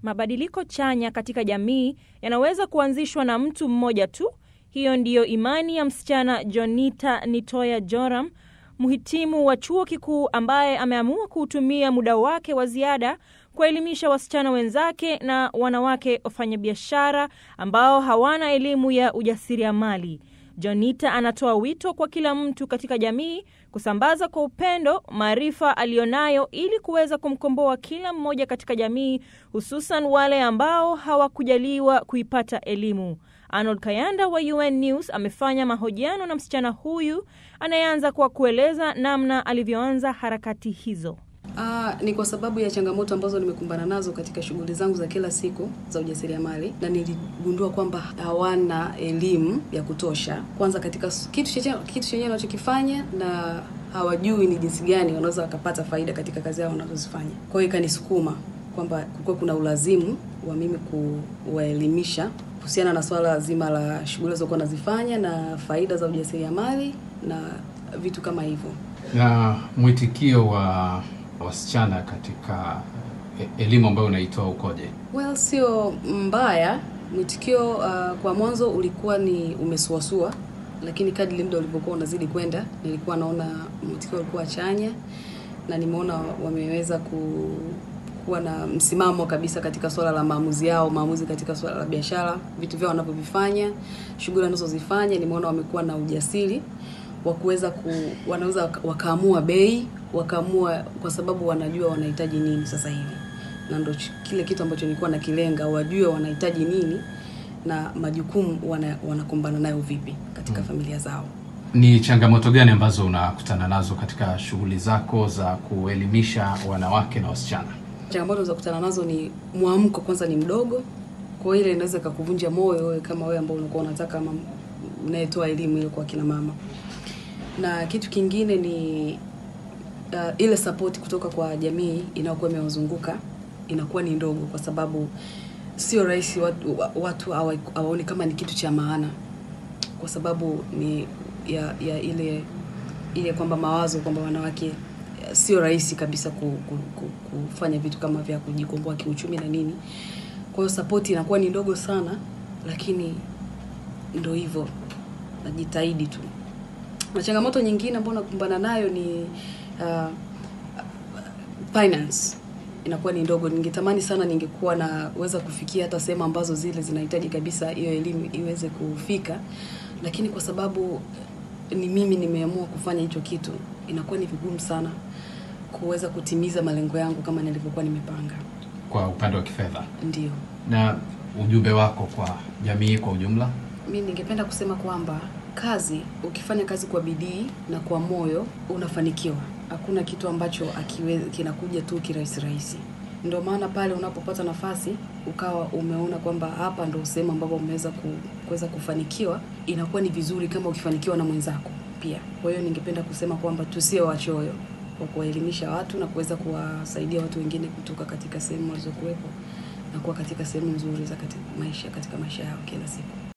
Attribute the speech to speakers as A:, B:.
A: Mabadiliko chanya katika jamii yanaweza kuanzishwa na mtu mmoja tu. Hiyo ndiyo imani ya msichana Jonita Nitoya Joram, mhitimu wa chuo kikuu ambaye ameamua kuutumia muda wake wa ziada kuwaelimisha wasichana wenzake na wanawake wafanyabiashara ambao hawana elimu ya ujasiriamali. Jonita anatoa wito kwa kila mtu katika jamii kusambaza kwa upendo maarifa aliyonayo ili kuweza kumkomboa kila mmoja katika jamii, hususan wale ambao hawakujaliwa kuipata elimu. Arnold Kayanda wa UN News amefanya mahojiano na msichana huyu anayeanza kwa kueleza namna alivyoanza harakati hizo.
B: Uh, ni kwa sababu ya changamoto ambazo nimekumbana nazo katika shughuli zangu za kila siku za ujasiriamali, na niligundua kwamba hawana elimu ya kutosha, kwanza katika kitu chenyewe kitu chenyewe wanachokifanya, na hawajui ni jinsi gani wanaweza wakapata faida katika kazi yao wanazozifanya. Kwa hiyo ikanisukuma kwamba kulikuwa kuna ulazimu wa mimi kuwaelimisha kuhusiana na swala zima la shughuli zilizokuwa nazifanya na faida za ujasiriamali na vitu kama hivyo.
C: Na mwitikio wa wasichana katika elimu ambayo unaitoa ukoje?
B: Well, sio mbaya. Mwitikio uh, kwa mwanzo ulikuwa ni umesuasua, lakini kadri muda ulivyokuwa unazidi kwenda, nilikuwa naona mwitikio ulikuwa chanya na nimeona wameweza ku kuwa na msimamo kabisa katika swala la maamuzi yao, maamuzi katika swala la biashara, vitu vyao wanavyovifanya, shughuli wanazozifanya. Nimeona wamekuwa na ujasiri wa kuweza ku, wanaweza wakaamua bei, wakaamua kwa sababu wanajua wanahitaji nini sasa hivi, na ndo kile kitu ambacho nilikuwa nakilenga, wajue wanahitaji nini na majukumu wana, wanakumbana nayo vipi katika hmm, familia zao.
C: Ni changamoto gani ambazo unakutana nazo katika shughuli zako za kuelimisha wanawake na wasichana?
B: Changamoto za kutana nazo ni mwamko, kwanza ni mdogo, kwa ile inaweza kukuvunja moyo wewe kama wewe ambao unakuwa unataka unayetoa elimu ile kwa kina mama, na kitu kingine ni uh, ile support kutoka kwa jamii inayokuwa imewazunguka inakuwa ni ndogo, kwa sababu sio rahisi watu, watu hawaoni kama ni kitu cha maana, kwa sababu ni ya, ya ile ile kwamba mawazo kwamba wanawake sio rahisi kabisa ku, ku, ku, kufanya vitu kama vya kujikomboa kiuchumi na nini. Kwa hiyo support inakuwa ni ndogo sana, lakini ndo hivyo, najitahidi tu. Na changamoto nyingine ambayo nakumbana nayo ni uh, finance inakuwa ni ndogo. Ningetamani sana ningekuwa naweza kufikia hata sehemu ambazo zile zinahitaji kabisa hiyo elimu iweze kufika, lakini kwa sababu ni mimi nimeamua kufanya hicho kitu, inakuwa ni vigumu sana kuweza kutimiza malengo yangu kama nilivyokuwa nimepanga.
C: Kwa upande wa kifedha,
B: ndio.
C: Na ujumbe wako kwa jamii kwa ujumla?
B: Mi ningependa kusema kwamba kazi, ukifanya kazi kwa bidii na kwa moyo unafanikiwa. Hakuna kitu ambacho akiwe, kinakuja tu kirahisi rahisi. Ndio maana pale unapopata nafasi ukawa umeona kwamba hapa ndo sehemu ambapo umeweza kuweza kufanikiwa, inakuwa ni vizuri kama ukifanikiwa na mwenzako pia. Kwa hiyo ningependa kusema kwamba tusiwe wachoyo kwa kuwaelimisha watu na kuweza kuwasaidia watu wengine kutoka katika sehemu walizokuwepo na kuwa katika sehemu nzuri za katika maisha katika maisha yao kila siku.